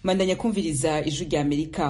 mandanya kumviriza ijwi rya amerika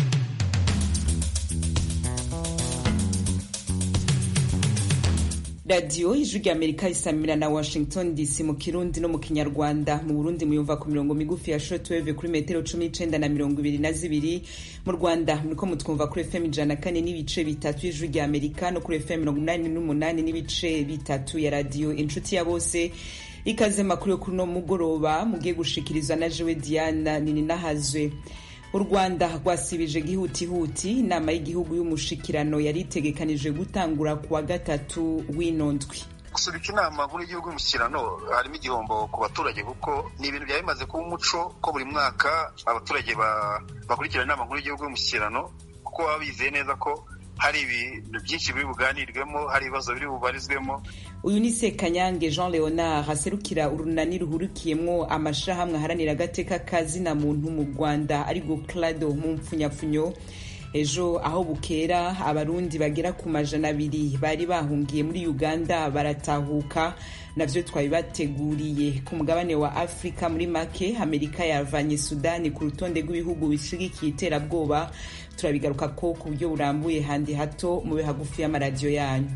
radiyo ijwi rya amerika isamira na washington dc mu kirundi no mu kinyarwanda mu burundi muyumva ku mirongo migufi ya shortwave kuri metero cumi n'icenda na mirongo ibiri na zibiri mu rwanda muriko mutwumva kuri fm ijana na kane n'ibice bitatu y'ijwi rya amerika no kuri fm mirongo inani n'umunani n'ibice bitatu ya radiyo inshuti ya bose ikaze makuru yo kuri uno mugoroba mugiye gushikirizwa na jewe diana nininahazwe u rwanda rwasibije gihutihuti inama y'igihugu y'umushikirano yari itegekanije gutangura ku wa gatatu w'ino ndwi gusubika inama nkuru y'igihugu y'umushyikirano harimo igihombo ku baturage kuko ni ibintu byari bimaze kuba umuco ko buri mwaka abaturage bakurikirana inama nkuru y'igihugu y'umushyikirano kuko baba bizeye neza ko hari ibintu byinshi biri buganirwemo hari ibibazo biri bubarizwemo uyu ni sekanyange jean leonard aserukira urunani ruhurikiyemwo amashirahamwe aharanira agateka kazina muntu mu rwanda ariko clado mu mpfunyapfunyo ejo aho bukera abarundi bagera ku majana abiri bari bahungiye muri uganda baratahuka navyo twabibateguriye ku mugabane wa afurika muri make amerika yavanye sudani ku rutonde rw'ibihugu bishigikiye iterabwoba turabigaruka ko ku buryo burambuye handi hato mube hagufi y'amaradiyo yanyu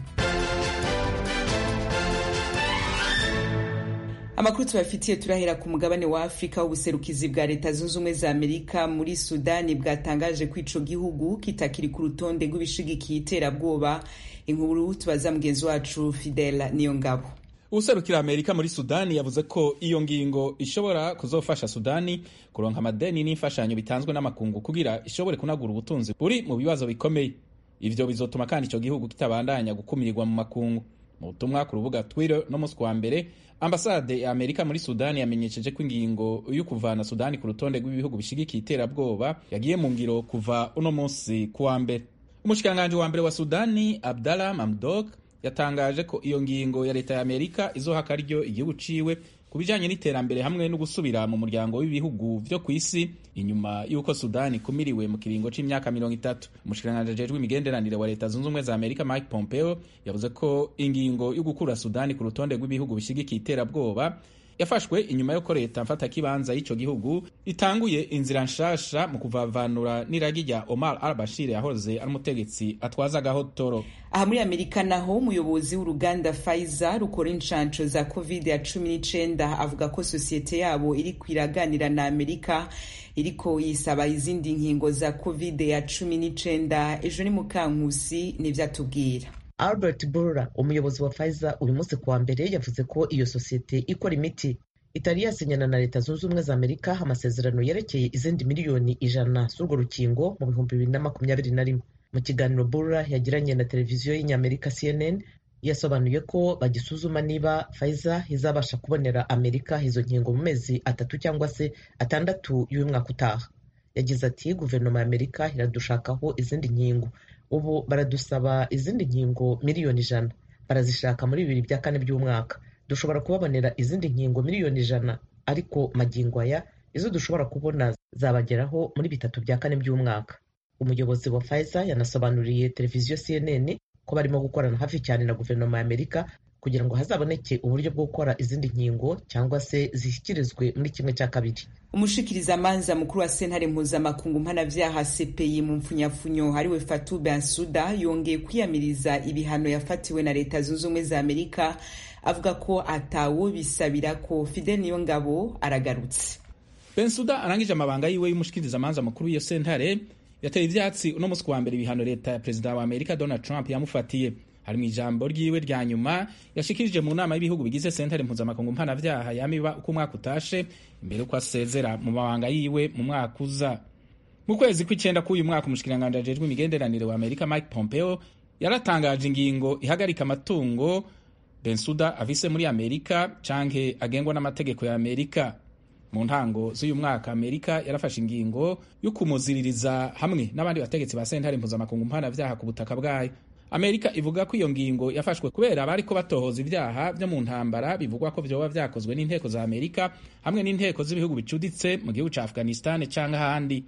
amakuru tubafitiye turahera ku mugabane wa afurika w'ubuserukizi bwa leta zunze ubumwe za amerika muri sudani bwatangaje ko ico gihugu kitakiri ku rutonde rw'ibishigikiye iterabwoba inkuru tubaza mugenzi wacu fidela niyo ngabo userukira amerika muri sudani yavuze ko iyo ngingo ishobora kuzofasha sudani kuronka amadeni n'imfashanyo bitanzwe n'amakungu kugira ishobore kunagura ubutunzi buri mu bibazo bikomeye ivyo bizotuma kandi ico gihugu kitabandanya gukumirwa mu makungu mu butumwa ku rubuga twitter no musi wa mbere ambasade ya amerika muri sudani yamenyesheje ko ingingo yo kuvana sudani ku rutonde rw'ibihugu bishigikiye iterabwoba yagiye mu ngiro kuva uno munsi ku wa mbere umushikiranganji wa mbere wa sudani abdallah mamdok yatangaje ko iyo ngingo ya leta ya amerika izoha akaryo igihugu ciwe ku bijanye n'iterambere hamwe no gusubira mu muryango w'ibihugu vyo ku isi inyuma y'uko sudani ikumiriwe mu kiringo c'imyaka mirongo itatu umushikiranganji ajejwe imigenderanire wa leta zunze ubumwe za amerika mike pompeo yavuze ko ingingo yo gukura sudani ku rutonde rw'ibihugu bishigikiye iterabwoba yafashwe inyuma y'uko leta mfatakibanza y'ico gihugu itanguye inzira nshasha mu kuvavanura n'iragi rya omar al bashir yahoze ari umutegetsi atwaza agahotoro aha muri amerika naho umuyobozi w'uruganda Pfizer rukora inshansho za covid ya cumi n'icenda avuga ko sosiyete yabo iri kwiraganira na amerika iriko yisaba izindi nkingo za covid ya cumi n'icenda ejo ni mukankusi nivyo atubwira albert burra umuyobozi wa Pfizer uyu munsi kuwa mbere yavuze ko iyo sosiyete ikora imiti itari yasinyana na leta zunze ubumwe za amerika amasezerano yerekeye izindi miliyoni ijana z'urwo rukingo mu bihumbi bibiri na makumyabiri na rimwe mu kiganiro burra yagiranye na televiziyo y'inyamerika cnn yasobanuye ko bagisuzuma niba Pfizer izabasha kubonera amerika izo nkingo mu mezi atatu cyangwa se atandatu y'uyu mwaka utaha yagize ati guverinoma ya amerika iradushakaho izindi nkingo ubu baradusaba izindi nkingo miliyoni ijana barazishaka muri bibiri bya kane by'umwaka dushobora kubabonera izindi nkingo miliyoni ijana ariko magingo aya izo dushobora kubona zabageraho muri bitatu bya kane by'umwaka umuyobozi wa Pfizer yanasobanuriye televiziyo CNN ko barimo gukorana hafi cyane na guverinoma ya amerika kugira ngo hazaboneke uburyo bwo gukora izindi nkingo cyangwa se zishyikirizwe muri kimwe cya kabiri umushikirizamanza mukuru wa sentare mpuzamakungu mpanavyaha CPI mu mpfunyapfunyo hariwe Fatou Bensouda yongeye kwiyamiriza ibihano yafatiwe na leta zunze ubumwe za Amerika avuga ko atawo bisabira ko Fidel Niyongabo aragarutse Bensouda arangije amabanga yiwe y'umushikirizamanza mukuru w'iyo sentare yateye ivyatsi uno musi wa mbere ibihano leta ya perezida wa Amerika Donald Trump yamufatiye hari mu ijambo ryiwe rya nyuma yashikirije mu nama y'ibihugu bigize sentare mpuzamakungu mpanavyaha yamiba uko umwaka utashe imbere uko asezera mu mabanga yiwe mu mwaka uza mu kwezi kw'icenda k'uyu mwaka umushikiranganji ajejwe imigenderanire wa amerika mike pompeo yaratangaje ingingo ihagarika amatungo bensuda afise muri amerika canke agengwa n'amategeko ya amerika mu ntango z'uyu mwaka amerika yarafashe ingingo yo kumuziririza hamwe n'abandi bategetsi ba sentare mpuzamakungu mpanavyaha ku butaka bwayo amerika ivuga ko iyo ngingo yafashwe kubera abariko batohoza ibyaha vyo mu ntambara bivugwa ko vyoba vyakozwe n'inteko za amerika hamwe n'inteko z'ibihugu bicuditse mu gihugu ca afghanistan canke ahandi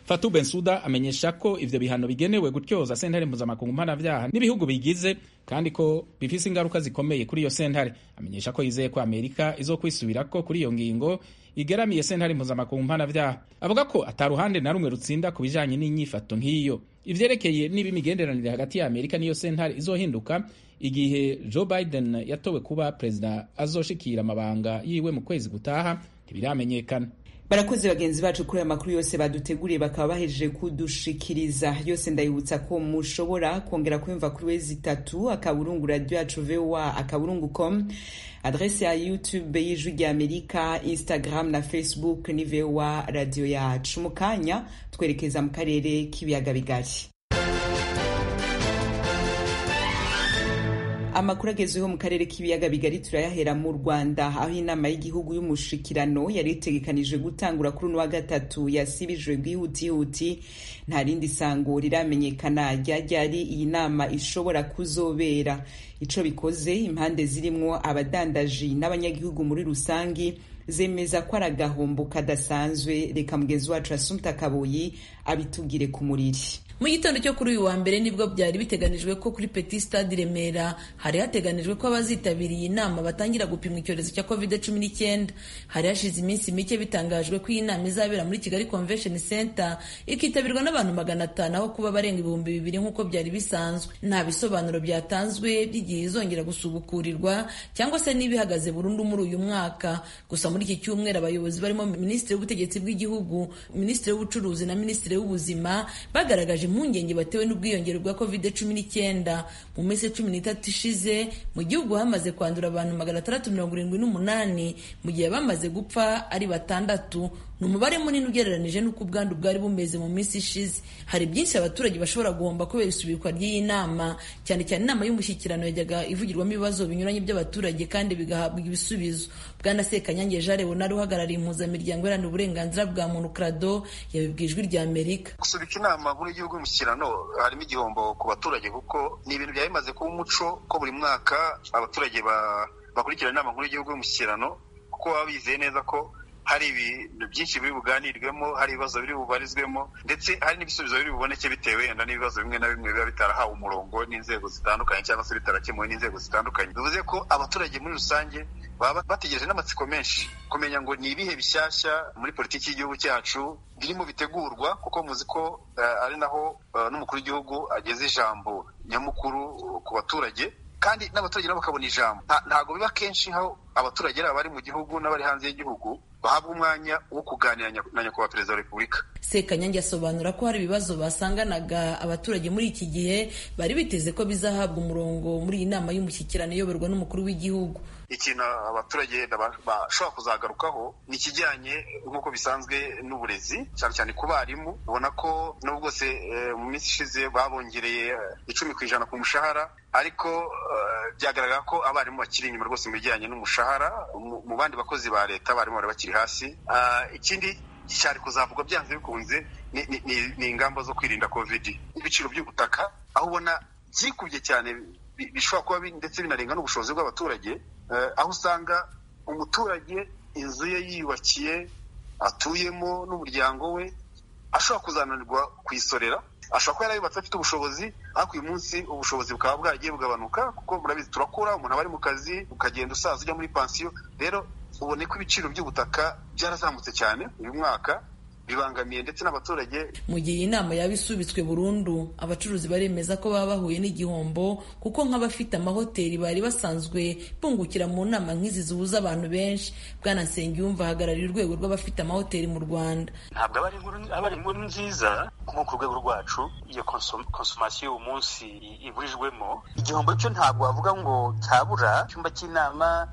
Fatou Bensouda amenyesha ko ivyo bihano bigenewe gutyoza sentare mpuzamakungu mpanavyaha n'ibihugu bigize kandi ko bifise ingaruka zikomeye kuri iyo sentare amenyesha ko yizeye ko amerika izokwisubirako kuri iyo ngingo igeramiye sentare mpuzamakungu mpanavyaha avuga ko ata ruhande na rumwe rutsinda ku bijanye n'inyifato nk'iyo ivyerekeye niba imigenderanire hagati ya amerika n'iyo sentare izohinduka igihe joe biden yatowe kuba perezida azoshikira amabanga yiwe mu kwezi gutaha ntibiramenyekana barakoze bagenzi bacu kuri aya makuru yose baduteguriye bakaba bahejeje kudushikiriza yose ndayibutsa ko mushobora kongera kuyumva kuri wezi itatu akaburungu radio yacu voa akaburungu com adrese ya youtube y'ijwi rya amerika instagram na facebook ni voa radio yacu mu kanya twerekeza mu karere k'ibiyaga bigari amakuru agezweho mu karere k'ibiyaga bigari turayahera mu rwanda aho inama y'igihugu y'umushikirano yari itegekanijwe gutangura kuri uno wa gatatu yasibijwe bwihutihuti nta rindi sango riramenyekana ryari iyi nama ishobora kuzobera ico bikoze impande zirimwo abadandaji n'abanyagihugu muri rusangi zemeza ko ari agahombo kadasanzwe reka mugenzi wacu asumta kaboyi abitugire ku muriri mu gitondo cyo kuri uyu wa mbere nibwo byari biteganijwe ko kuri petit stade remera hari hateganijwe ko abazitabiriye inama batangira gupimwa icyorezo cya covid cumi n'icyenda hari hashize iminsi mike bitangajwe ko iyi nama izabera muri kigali convention center ikitabirwa n'abantu magana atanu aho kuba barenga ibihumbi bibiri nk'uko byari bisanzwe nta bisobanuro byatanzwe by'igihe izongera gusubukurirwa cyangwa se niba ihagaze burundu muri uyu mwaka gusa muri iki cyumweru abayobozi barimo minisitiri w'ubutegetsi bw'igihugu minisitiri w'ubucuruzi na minisitiri w'ubuzima bagaragaje impungenge batewe n'ubwiyongere bwa covid cumi n'icyenda mu minsi cumi n'itatu ishize mu gihugu hamaze kwandura abantu magana atandatu mirongo irindwi n'umunani mu gihe bamaze gupfa ari batandatu ni umubare munini ugereranije n'uko ubwandu bwari bumeze mu minsi ishize hari byinshi abaturage bashobora guhomba kubera isubikwa ry'iyi nama cyane cyane inama y'umushyikirano yajyaga ivugirwamo ibibazo binyuranye by'abaturage kandi bigahabwa ibisubizo bwana sekanyange jean leonard uhagarariye impuzamiryango iharanira uburenganzira bwa muntu krado yabibwiye ijwi rya amerika gusubika inama nkuru y'igihugu y'umushyikirano harimo igihombo ku baturage kuko ni ibintu byari bimaze kuba umuco ko buri mwaka abaturage bakurikirana inama nkuru y'igihugu y'umushyikirano kuko baba bizeye neza ko hari ibintu byinshi biri buganirwemo hari ibibazo biri bubarizwemo ndetse hari n'ibisubizo biri buboneke bitewe wenda n'ibibazo bimwe na bimwe biba bitarahawe umurongo n'inzego zitandukanye cyangwa se bitarakemuwe n'inzego zitandukanye bivuze ko abaturage muri rusange baba bategereje n'amatsiko menshi kumenya ngo ni ibihe bishyashya muri politiki y'igihugu cyacu birimo bitegurwa kuko muzi ko ari naho n'umukuru w'igihugu ageze ijambo nyamukuru ku baturage kandi n'abaturage nabo bakabona ijambo ntabwo biba kenshi aho abaturage ari abari mu gihugu n'abari hanze y'igihugu bahabwa umwanya wo kuganira na nyakubahwa perezida wa repubulika sekanyange asobanura ko hari ibibazo basanganaga abaturage muri iki gihe bari biteze ko bizahabwa umurongo muri iyi nama y'umushyikirano iyoborwa n'umukuru w'igihugu ikintu abaturage bashobora kuzagarukaho ni ikijyanye nk'uko bisanzwe n'uburezi cyane cyane ku barimu ubona ko n'ubwo se mu minsi ishize babongereye icumi ku ijana ku mushahara ariko byagaragara ko abarimu bakiri inyuma rwose mu bijyanye n'umushahara mu bandi bakozi ba leta abarimu bari bakiri hasi ikindi cyari kuzavugwa byanze bikunze ni ingamba zo kwirinda kovidi ibiciro by'ubutaka aho ubona byikubye cyane bishobora kuba ndetse binarenga n'ubushobozi bw'abaturage aho usanga umuturage inzu ye yiyubakiye atuyemo n'umuryango we ashobora kuzananirwa kuyisorera ashobora kuba yarayubatse afite ubushobozi ariko uyu munsi ubushobozi bukaba bwagiye bugabanuka kuko murabizi turakura umuntu aba ari mu kazi ukagenda usaza ujya muri pansiyo rero ubone ko ibiciro by'ubutaka byarazamutse cyane uyu mwaka bibangamiye ndetse n'abaturage mu gihe iyi nama yaba isubitswe burundu abacuruzi baremeza ko baba bahuye n'igihombo kuko nk'abafite amahoteli bari basanzwe bungukira mu nama nk'izi zihuza abantu benshi bwana nsengiyumva ahagarariye urwego rw'abafite amahoteli mu rwanda ntabwo aba ari inkuru nziza nko ku rwego rwacu iyo konsomasiyo y'uwo munsi iburijwemo igihombo cyo ntabwo wavuga ngo cyabura icyumba cy'inama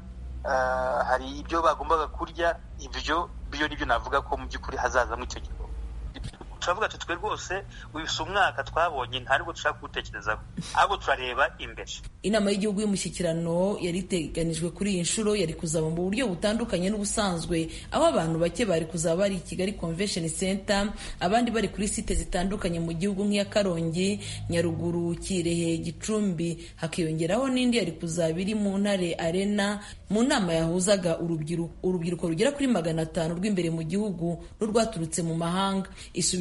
hari ibyo bagombaga kurya ibyo byo nibyo navuga ko mu by'ukuri hazazamo icyo gihe turavuga ati twe rwose wibisa umwaka twabonye ntabwo dushaka kuwutekerezaho ahubwo turareba imbere inama y'igihugu y'umushyikirano yari iteganijwe kuri iyi nshuro yari kuzaba mu buryo butandukanye n'ubusanzwe aho abantu bake bari kuzaba bari i kigali convention center abandi bari kuri site zitandukanye mu gihugu nk'iya karongi nyaruguru kirehe gicumbi hakiyongeraho n'indi yari kuzaba iri mu ntare arena mu nama yahuzaga urubyiruko urubyiruko rugera kuri magana atanu rw'imbere mu gihugu n'urwaturutse mu mahanga isubi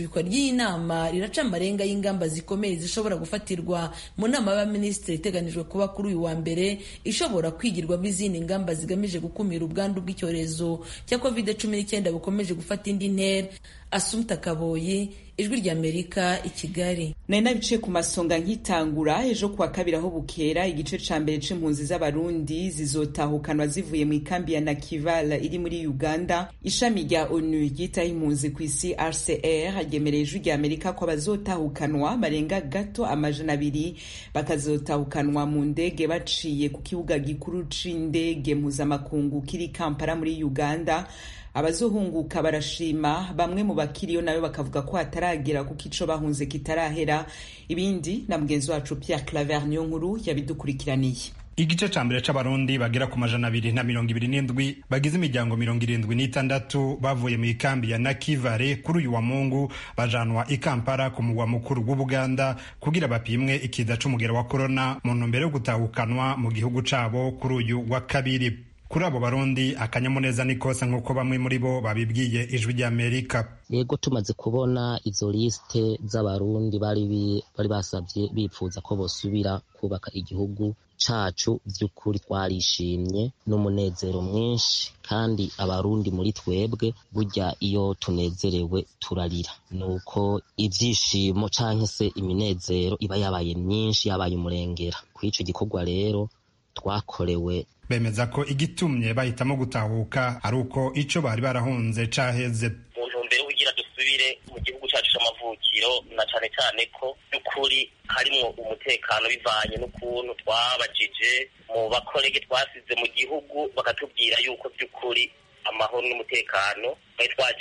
isubikwa ry'iyi nama riraca amarenga y'ingamba zikomeye zishobora gufatirwa mu nama y'abaminisitiri iteganijwe kuba kuri uyu wa mbere ishobora kwigirwamo izindi ngamba zigamije gukumira ubwandu bw'icyorezo cya covid cumi n'icyenda bukomeje gufata indi ntera asumta kaboyi ijwi ry'amerika i kigali nari nabiciye ku masonga nkitangura ejo kuwa kabiri aho bukera igice ca mbere c'impunzi z'abarundi zizotahukanwa zivuye mu ikambi ya nakivala iri muri uganda ishami rya onu ryitaho impunzi ku isi rcr ryemereye ijwi ry'amerika ko abazotahukanwa barenga gato amajana abiri bakazotahukanwa mu ndege baciye ku kibuga gikuru c'indege mpuzamakungu kiri kampala muri uganda abazohunguka barashima bamwe mu bakiriyo nayo bakavuga ko hataragera kuko ico bahunze kitarahera ibindi na mugenzi wacu Pierre Claver niyo nkuru yabidukurikiraniye igice ca mbere c'abarundi bagera ku majana abiri na mirongo ibiri n'indwi bagize imiryango mirongo irindwi n'itandatu bavuye mu ikambi ya nakivare kuri uyu wa mungu bajanwa i kampala ku mugwa mukuru w'ubuganda kugira bapimwe ikiza c'umugero wa korona mu ntumbero yo gutahukanwa mu gihugu cabo kuri uyu wa kabiri kuri abo barundi akanyamuneza ni kose nk'uko bamwe muri bo babibwiye ijwi ry'amerika yego tumaze kubona izo lisite z'abarundi bari bari basabye bipfuza ko bosubira kubaka igihugu cacu vy'ukuri twarishimye n'umunezero mwinshi kandi abarundi muri twebwe burya iyo tunezerewe turarira nuko ivyishimo canke se iminezero iba yabaye myinshi yabaye umurengera kuri ico gikorwa rero twakorewe bemeza ko igitumye bahitamo gutahuka ari uko ico bari barahunze caheze mu ntumbero kugira dusubire mu gihugu cacu c'amavukiro na cane cane ko by'ukuri harimwo umutekano bivanye n'ukuntu twabajije mu bakorege twasize mu gihugu bakatubwira yuko by'ukuri amahoro n'umutekano twari twaje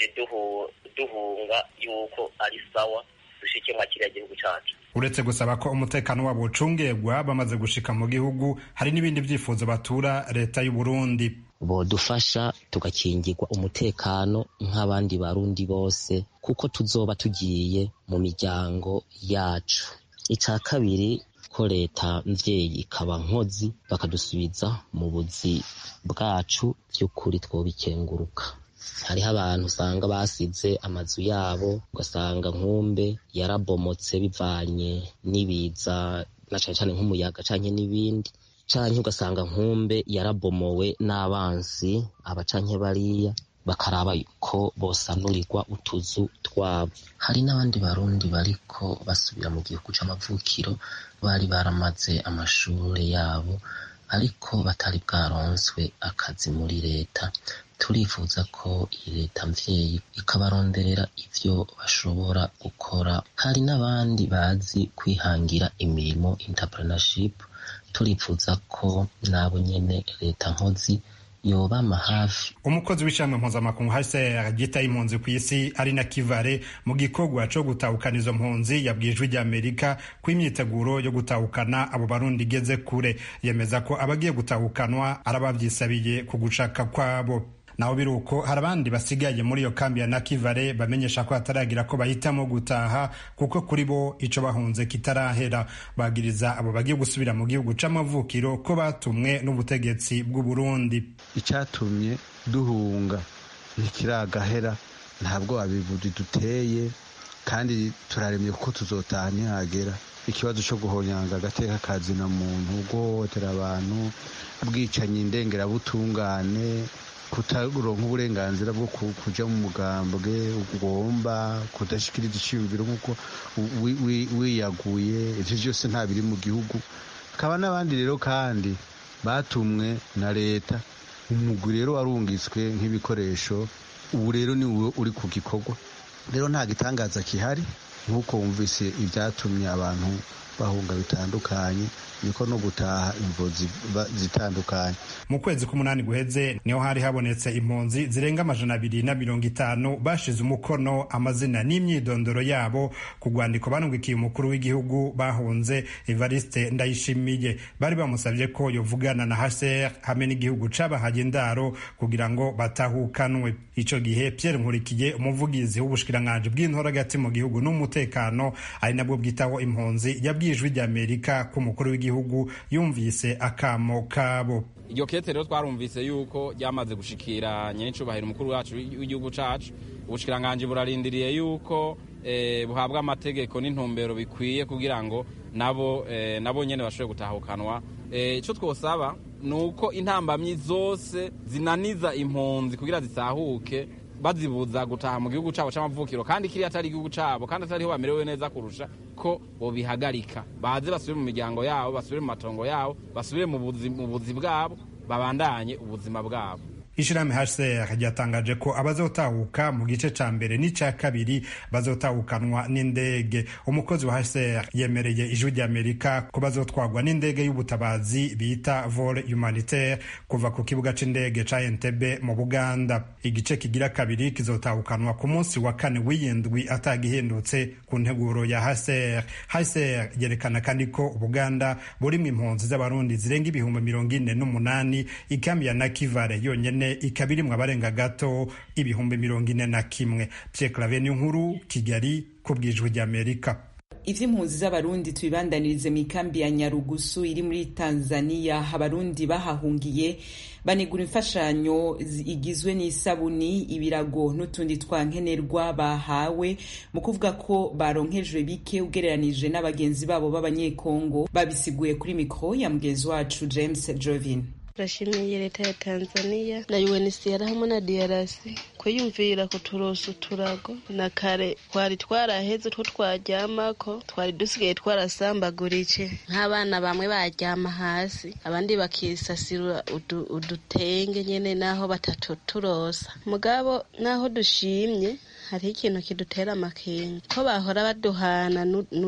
duhunga yuko ari sawa dushike mwa kiriya gihugu cacu uretse gusaba ko umutekano wabo ucungegwa bamaze gushika mu gihugu hari n'ibindi vyifuzo batura leta y'u Burundi bodufasha tugakingirwa umutekano nk'abandi barundi bose kuko tuzoba tugiye mu miryango yacu ica kabiri ko leta mvyeyi ikaba nkozi bakadusubiza mu buzi bwacu vy'ukuri twobikenguruka hariho abantu usanga basize amazu yabo ugasanga nkumbe yarabomotse bivanye n'ibiza na cane cane nk'umuyaga canke n'ibindi canke ugasanga nkumbe yarabomowe n'abansi aba canke bariya bakaraba ko bosanurirwa utuzu twabo hari n'abandi barundi bariko basubira mu gihugu c'amavukiro bari baramaze amashure yabo ariko batari bwaronswe akazi muri leta turifuza ko iyi leta mvyeyi ikabaronderera ivyo bashobora gukora hari n'abandi bazi kwihangira imirimo entrepreneurship turifuza ko nabo nyene leta nkozi yobama hafi umukozi w'ishamwe mpuzamakungu hcr ryitaye impunzi ku isi ari na kivare mu gikorwa co gutahukana izo mpunzi yabwiye ijwi ry'amerika ko imyiteguro yo gutahukana abo barundi igeze kure yemeza ko abagiye gutahukanwa ari abavyisabiye ku gushaka kwabo naho biri uko hari abandi basigaye muri iyo kambi ya nakivare bamenyesha ko hataragira ko bahitamo gutaha kuko kuri bo ico bahunze kitarahera bagiriza abo bagiye gusubira mu gihugu c'amavukiro ko batumwe n'ubutegetsi bw'u Burundi icatumye duhunga ntikiragahera ntabwo abivuzi duteye kandi turaremye kuko tuzotaha ntihagera ikibazo cyo guhonyanga agateka kazina muntu guhohotera abantu bwicanyi ndengerabutungane kutaronka uburenganzira bwo kuja mu mugambwe ugomba kudashikiriza iciyumviro nk'uko wiyaguye ivyo vyose nta biri mu gihugu hakaba n'abandi rero kandi batumwe na leta umugwi rero warungitswe nk'ibikoresho ubu rero ni uri ku gikorwa rero nta gitangaza kihari nk'uko wumvise ibyatumye abantu bahunga bitandukanye niko no gutaha impunzi zitandukanye mu kwezi k'umunani guheze niho hari habonetse impunzi zirenga amajana abiri na mirongo itanu bashize umukono amazina n'imyidondoro yabo ku rwandiko banungikiye umukuru w'igihugu bahunze evariste ndayishimiye bari bamusabye ko yovugana na hcr hamwe n'igihugu cabahaye indaro kugira ngo batahukanwe ico gihe pierre nkurikiye umuvugizi w'ubushikiranganji bw'intora hagati mu gihugu n'umutekano ari nabwo bwitaho impunzi yabwiye ijwi ry'amerika ko umukuru w'igihugu igihugu yumvise akamo kabo iryo kete rero twarumvise yuko ryamaze gushikira nyenicubahiro umukuru wacu w'igihugu cacu ubushikiranganji burarindiriye yuko buhabwa amategeko n'intumbero bikwiye kugira ngo nabo nabo nyine bashobore gutahukanwa icyo twosaba ni uko intambamyi zose zinaniza impunzi kugira zitahuke bazibuza gutaha mu gihugu cyabo cy'amavukiro kandi kiriya atari igihugu cyabo kandi atariho bamerewe neza kurusha ko bobihagarika baze basubire mu miryango yabo basubire mu matongo yabo basubire mu buzi bwabo babandanye ubuzima bwabo ishirahamwe HCR ryatangaje ko abazotahuka mu gice ca mbere n'ica kabiri bazotahukanwa n'indege umukozi wa HCR yemereye ijwi ry'Amerika ko bazotwagwa n'indege y'ubutabazi bita vol humanitaire kuva ku kibuga c'indege ca Entebbe mu Buganda igice kigira kabiri kizotahukanwa ku munsi wa kane w'iyindwi atagihindutse ku nteguro ya HCR HCR yerekana kandi ko Ubuganda burimwo impunzi z'abarundi zirenga ibihumbi mirongo ine n'umunani ikambi ya Nakivale yonyene ikaba irimwo abarenga gato ibihumbi mirongo ine na kimwe Pierre Claver nkuru Kigali ku bwijwi ry'Amerika ivy'impunzi z'abarundi tubibandanirize mu ikambi ya nyarugusu iri muri tanzania abarundi bahahungiye banigura imfashanyo igizwe n'isabuni ibirago n'utundi twankenerwa bahawe mu kuvuga ko baronkejwe bike ugereranije n'abagenzi babo b'abanyekongo babisiguye kuri mikro ya mugenzi wacu james jovin turashimiye leta ya tanzania na unhcr hamwe na drc kwiyumvira kuturosa uturago na kare twari twaraheze two twaryamako twari dusigaye twarasambagurike nk'abana bamwe baryama hasi abandi bakisasira udutenge nyene naho batatuturosa mugabo naho dushimye hariho ikintu kidutera amakenga ko bahora baduhana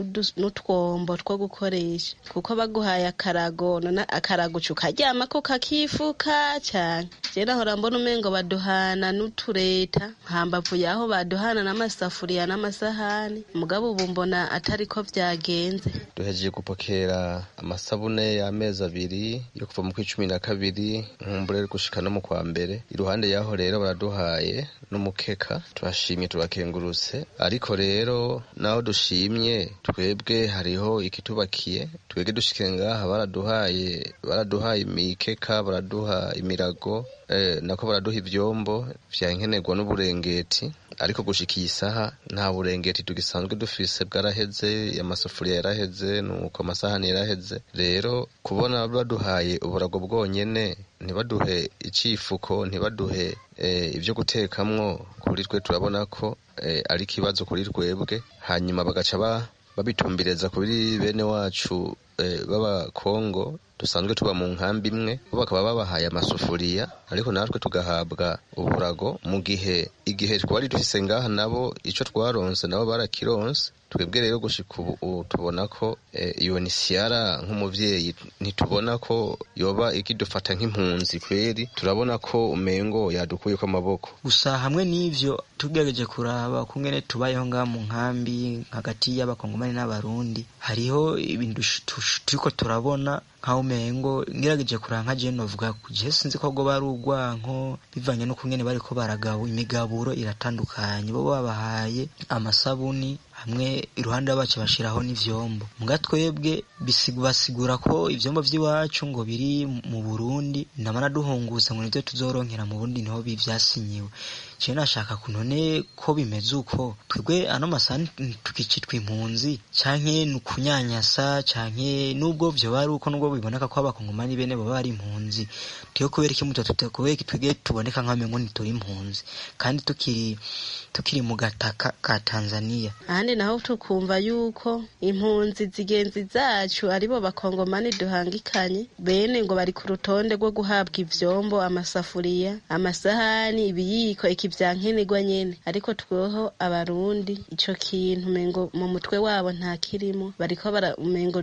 n'utwombo two gukoresha kuko baguhaye akarago none akarago ukaryamako kakifuka cyane je nahora mbona umengo baduhana n'utureta hambavu yaho baduhana n'amasafuriya n'amasahani mugabo ubu mbona atari ko vyagenze duhejeje gupokera amasabune y'amezi abiri yo kuva mu kw'icumi na kabiri nkumbure gushika no mu kwa mbere iruhande yaho rero baraduhaye n'umukeka turashimye turakengurutse ariko rero naho dushimye twebwe hariho ikitubakiye twebwe dushike ngaha baraduhaye baraduhaye imikeka baraduha imirago eh, nako baraduha ivyombo vyankenerwa n'uburengeti ariko gushika iyi saha nta burengeti tugisanzwe dufise bwaraheze amasafuriya yaraheze nuko amasahani yaraheze rero kubona baduhaye uburago bwonyene ntibaduhe icifuko ntibaduhe eh, ivyo gutekamwo kuri twe turabona ko eh, ari ikibazo kuri twebwe hanyuma bagaca ba babitumbireza kuri bene wacu eh, b'abakongo dusanzwe tuba mu nkambi imwe bo bakaba babahaye amasufuriya ariko natwe tugahabwa uburago mu gihe igihe twari dufise ngaha nabo ico twaronse nabo barakironse twebwe rero gushika ubu tubona ko iyo ni siyara nk'umuvyeyi ntitubona ko yoba ikidufata nk'impunzi kweri turabona ko umengo yadukuyeko amaboko gusa hamwe n'ivyo tugerageje kuraba kungene tubayeho ngaha mu nkambi hagati y'abakongomani n'abarundi hariho ibintu turiko turabona nkaho umengo ngerageje kuraba nka jewe novuga je sinzi ko bwo bari urwanko bivanye n'ukungene bariko baragabo imigaburo iratandukanye bo babahaye amasabuni hamwe iruhande bacu bashiraho n'ivyombo muga twebwe basigura ko ivyombo vy'iwacu ngo biri mu Burundi namana duhunguza ngo nivyo tuzoronkera mu Burundi niho bivyasinyiwe je nashaka kunone ko bimeze uko twebwe ano masani tukicitwa impunzi canke nukunyanyasa canke nubwo vyo bari uko nubwo biboneka ko abakongomani bene baba ari impunzi tiyo kubera iki muto kubera iki twebwe tuboneka nk'amengo ntituri impunzi kandi tukiri tukiri mu gataka ka Tanzania ahandi naho tukumva yuko impunzi zigenzi zacu aribo bakongomani duhangikanye bene ngo bari ku rutonde rwo guhabwa ivyombo amasafuriya amasahani ibiyiko ikivyankenerwa nyene ariko tweho abarundi ico kintu mengo mu mutwe wabo nta kirimo bariko bara umengo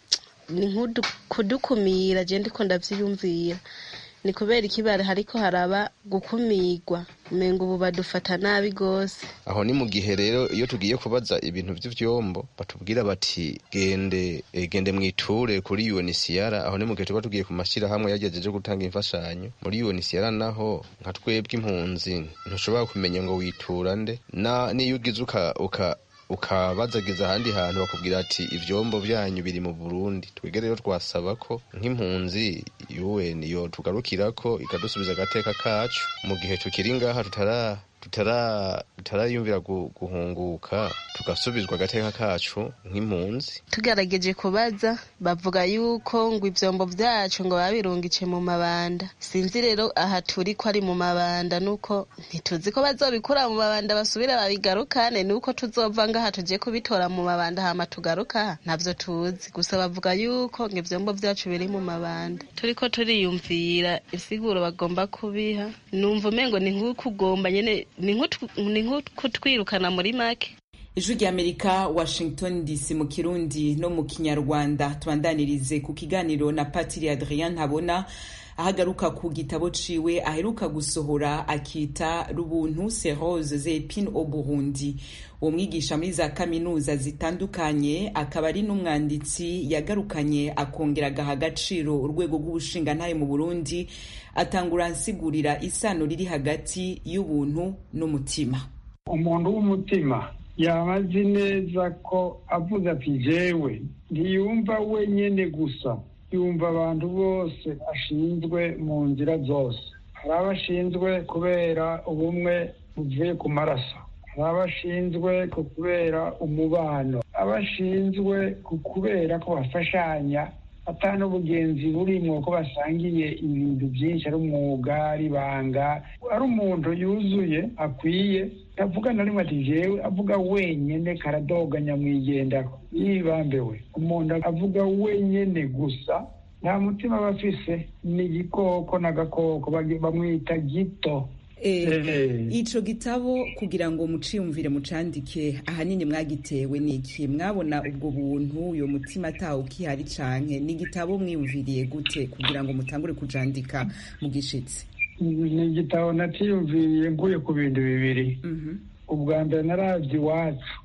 ni kudukumira je ndiko ndavyiyumvira ni kubera ikibara hariko haraba gukumirwa umengo ubu badufata nabi gose aho ni mu gihe rero iyo tugiye kubaza ibintu vy'ivyombo batubwira bati gende e, gende mwiture kuri UNHCR aho ni mu gihe tuba tugiye ku mashirahamwe yagejeje gutanga imfashanyo muri UNHCR naho nka twebwe impunzi ntushobora kumenya ngo witura nde na niyo ugize uka, uka ukabazagiza ahandi hantu bakubwira ati ivyombo vyanyu biri mu Burundi twebwe rero twasaba ko nk'impunzi un yo tugarukirako ikadusubiza agateka kacu mu gihe tukiri ngaha tutara tutarayumvira guhunguka tugasubizwa agateka kacu nk'impunzi tugerageje kubaza bavuga yuko ngo ivyombo vyacu ngo babirungice mu mabanda sinzi rero aha turi ko ari mu mabanda nuko ntituzi ko bazobikura mu mabanda basubire babigarukane nuko tuzova ngaha tuje kubitora mu mabanda hama tugaruka ntavyo tuzi gusa bavuga yuko ngo ivyombo vyacu biri mu mabanda turiko turiyumvira isiguro bagomba kubiha numva umengo ni nk'ukugomba nyene ni nk'ukutwirukana muri make ijwi ry'amerika washington dc mu kirundi no mu kinyarwanda tubandanirize ku kiganiro na patiri adrien ntabona ahagaruka ku gitabo ciwe aheruka gusohora akita rubuntu serose zepine au burundi uwo mwigisha muri za kaminuza zitandukanye akaba ari n'umwanditsi yagarukanye akongera agaha agaciro urwego rw'ubushingantahe mu burundi atangura ansigurira isano riri hagati y'ubuntu n'umutima umuntu w'umutima yaba azi neza ko avuze ati jewe ntiyumva wenyine gusa yumva abantu bose ashinzwe mu nzira zose hari abo ashinzwe kubera ubumwe buvuye ku maraso hari abo ashinzwe kubera umubano abo ashinzwe kubera ko bafashanya ata n'ubugenzi burimo ko basangiye ibintu byinshi ari umwuga ari ibanga ari umuntu yuzuye akwiye avuga na rimwe ati jewe avuga wenyine karadoga nyamwigendaho yibambewe umuntu avuga wenyine gusa nta mutima aba afise ni igikoko n'agakoko bamwita gito ico gitabo kugira ngo muciyumvire mucandike ahanini mwagitewe niki mwabona ubwo buntu uyo mutima atawe ukihari canke ni igitabo mwiyumviriye gute kugira ngo mutangure kujandika mu gishitsi ni igitabo natiyumviriye nguye ku bintu bibiri ubwa mbere naravye iwacu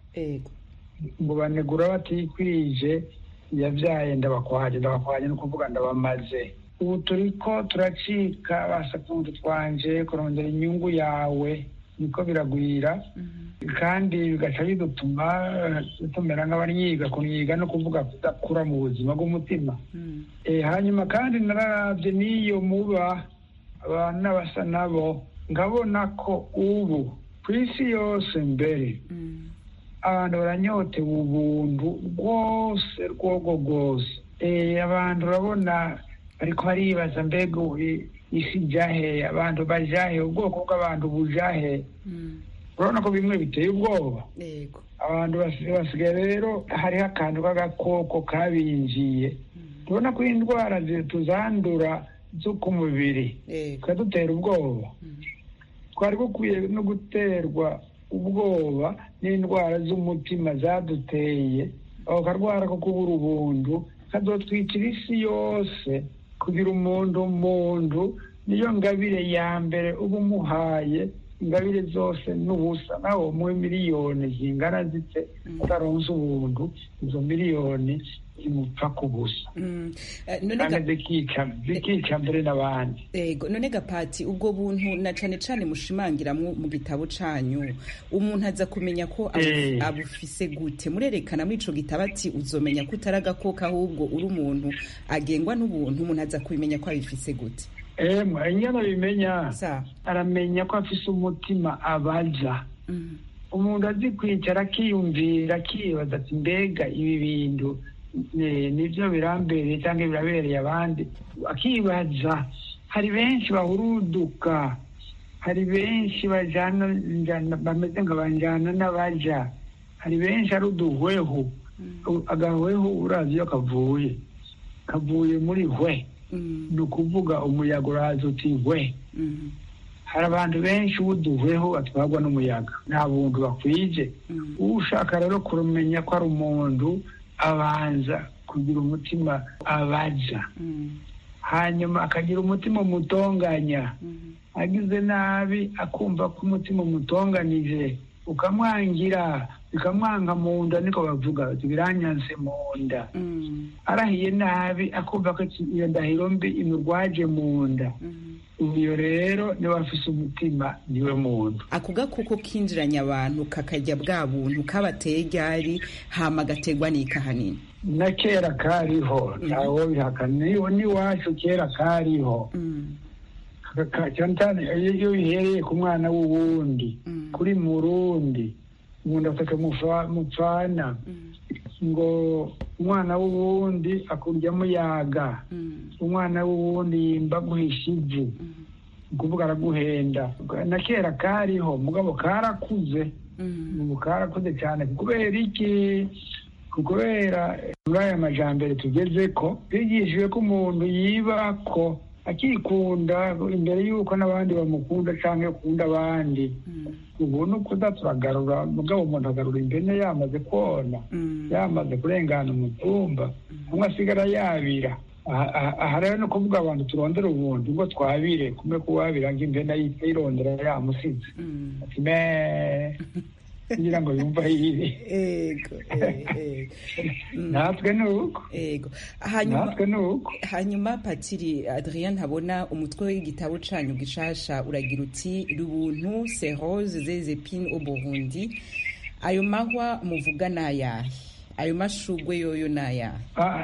ngo banegura batikwije yavyaye ndabakwaje ndabakwaje ni ukuvuga ndabamaze ubu turiko turacika basakundu twanje kurondera inyungu yawe niko biragwira kandi bigaca bidutuma tumera nk'abanyiga kunyiga no kuvuga kudakura mu buzima bw'umutima hanyuma kandi nararavye n'iyo muba abantu n'abasa nabo nkabona ko ubu ku isi yose mbere abantu baranyotewe ubuntu rwose rwogo rwose abantu urabona ariko baribaza mbega isi jahe abantu bajahe ubwoko bw'abantu bujahe urabona ko bimwe biteye ubwoba abantu basigaye rero hariho akantu k'agakoko kabinjiye tubona ko indwara tuzandura zo ku mubiri zikadutera ubwoba twari gukwiye no guterwa ubwoba n'indwara z'umutima zaduteye ako karwara ko kubura ubuntu kadotwikira isi yose kugira umuntu umuntu niyo ngabire ya mbere uba umuhaye ingabire zose n'ubusa nawe umuhe miliyoni zingana zite utaronse ubuntu izo miliyoni zimupfa ku busa kandi zikica mbere n'abandi ego none gapati ubwo buntu na cane cane mushimangiramwo mu gitabo canyu umuntu aza kumenya ko abufise gute murerekana muri ico gitabo ati uzomenya ko utari agakoko ahubwo uri umuntu agengwa n'ubuntu umuntu aza kubimenya ko abifise gute emwe inyana bimenya aramenya ko afise umutima abaza umuntu azi kwicara akiyumvira akibaza ati mbega ibi bintu nibyo birambereye cyangwa birabereye abandi akibaza hari benshi bahuruduka hari benshi bajana bameze nka banjana n'abaja hari benshi ari uduhwehu agahwehu urazi iyo kavuye kavuye muri hwe ni ukuvuga umuyaga uraza uti hwe hari abantu benshi b'uduhweho batwarwa n'umuyaga nta buntu bakwije ushaka rero kumenya ko ari umuntu abanza kugira umutima abaja hanyuma akagira umutima umutonganya agize nabi akumva ko umutima umutonganije ukamwangira bikamwanga mu nda niko bavuga biranyanse mu nda arahiye nabi akumva ko iyo ndahiro mbi imurwaje mu nda uyo rero niwe afise umutima niwe muntu ako gakoko kinjiranye abantu kakarya bwa buntu kabateye ryari hama gategwa n'ika hanini na kera kariho ntawo bihakana n'iwacu kera kariho cyane cyane iyo bihereye ku mwana w'uwundi kuri murundi umuntu afata mupfana ngo umwana w'uwundi akurya muyaga umwana w'uwundi yimba guhisha ivu ukuvuga araguhenda na kera kariho mugabo karakuze ubu karakuze cyane kubera iki kubera muri aya majambere tugeze ko bigishijwe ko umuntu yiba ko akikunda imbere y'uko n'abandi bamukunda cyangwa akunda abandi ubu ni ukuza turagarura mugabo umuntu agarura impene yamaze kona yamaze kurengana umutumba umwe asigara yabira aha rero ni ukuvuga abantu turondera ubundi ngo twabire kumwe kuwabira ngo impene yirondera yamusize ati me kugira ngo yumve ahiye natwe ni uko natwe ni uko hanyuma patiri adrien ntabona umutwe w'igitabo canyu gishasha uragira uti rubuntu serose zezepine au burundi ayo mahwa muvuga ni ayahe ayo mashurwe yoyo ni ayahe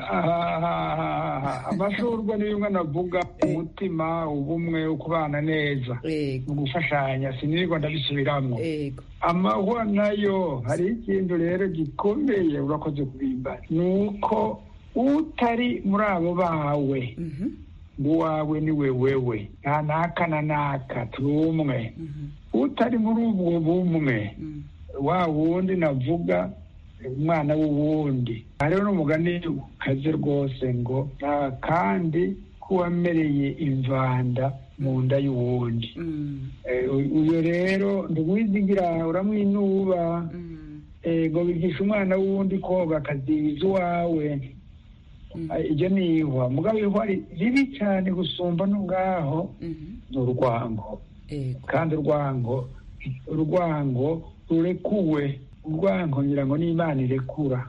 amashurwe ni bimwe navuga umutima ubumwe ukubana neza mu gufashanya sinirirwa ndabisubiramwo amahwa nayo hari ikintu rero gikomeye urakoze kubimba ni uko utari muri abo bawe uwawe ni we wewe nta naka na naka turi umwe utari muri ubwo bumwe wa wundi navuga umwana w'uwundi hariho n'umugani ukaze rwose ngo nta kandi k'uwamereye imvanda mu nda y'uwundi uyu rero ntiwizigira uramwinuba ngo bigisha umwana w'uwundi koga akaziza uwawe ibyo ni ihwa mugabo ihwa ribi cyane gusumba n'ubwaho ni urwango kandi urwango urwango rurekuwe urwango ngira ngo n'imana irekura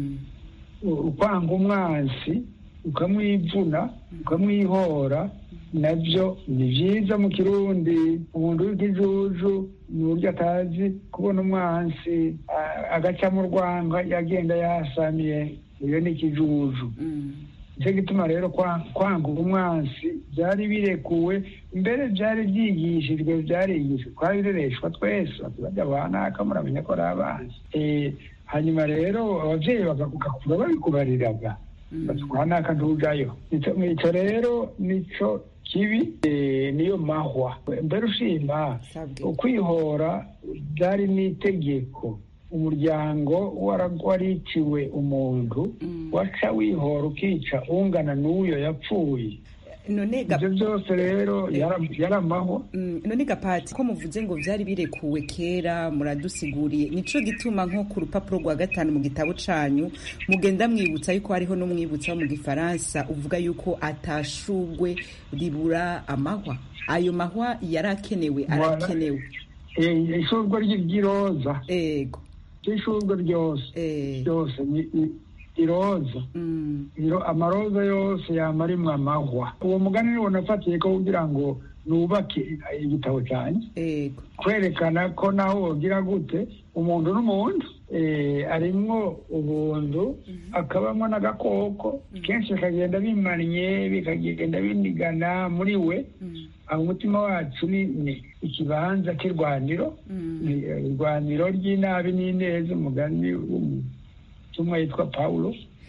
ukwanga umwansi ukamwivuna ukamwihora nabyo ni byiza mu kirundi umuntu w'ikijuju ni uburyo atazi kubona umwansi agaca mu rwanga yagenda yasamiye iyo ni ikijuju nicyo gituma rero kwanga umwansi byari birekuwe mbere byari byigishijwe byarigishijwe twabirereshwa twese bajya banaka muramenya ko ari abanzi hanyuma rero ababyeyi bagakura babikubariraga batwanaka ntujayo icyo rero nicyo kibi niyo mahwa mbere ushima ukwihora byari n'itegeko umuryango wariciwe umuntu waca wihora ukica ungana n'uyo yapfuye ibyo byose rero yaramahwa none gapati ko muvuze ngo byari birekuwe kera muradusiguriye nico gituma nko ku rupapuro rwa gatanu mu gitabo canyu mugenda mwibutsa yuko hariho n'umwibutsa wo mu gifaransa uvuga yuko atashugwe ribura amahwa ayo mahwa yari akenewe arakenewe ishurwe ry'iroza ego ishurwe ryose ryose iroza amaroza yose yamarimwe amahwa uwo mugani niwo nafatiye ko kugira ngo nubake igitabo cyanjye kwerekana ko naho wogira gute umuntu n'umuntu arimwo ubuntu akabamo n'agakoko kenshi bikagenda bimannye bikagenda binigana muri we aho umutima wacu ni ikibanza cy'irwaniro irwaniro ry'inabi n'ineza umugani w'umutumwa yitwa pawulo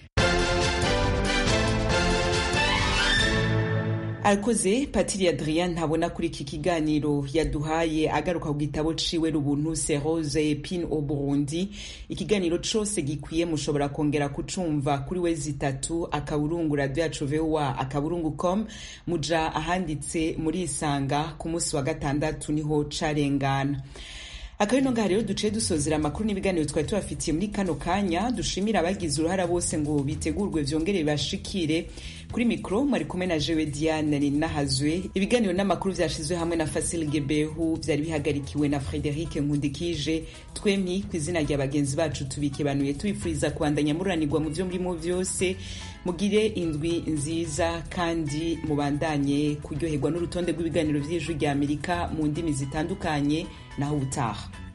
arakoze patiri adrien ntabona kuri iki kiganiro yaduhaye agaruka ku gitabo ciwe rubuntu serose pin au burundi ikiganiro cose gikwiye mushobora kongera kucumva kuri we zitatu akaburungu radio yacu voa akaburungu com muja ahanditse muri isanga ku munsi wa gatandatu niho carengana akabino ngaha rero duciye dusozera amakuru n'ibiganiro twari tubafitiye muri kano kanya dushimira abagize uruhara bose ngo bitegurwe vyongere bibashikire kuri mikro mwari kumwe na jewe diane ninahazwe ibiganiro n'amakuru vyashizwe hamwe na fasil gebehu vyari bihagarikiwe na frederic nkundikije twempi ku izina rya bagenzi bacu tubikebanuye tubifuriza kubandanya mururanirwa mu vyo murimo vyose mugire indwi nziza kandi mubandanye kuryoherwa n'urutonde rw'ibiganiro vy'ijwi rya amerika mu ndimi zitandukanye naho ubutaha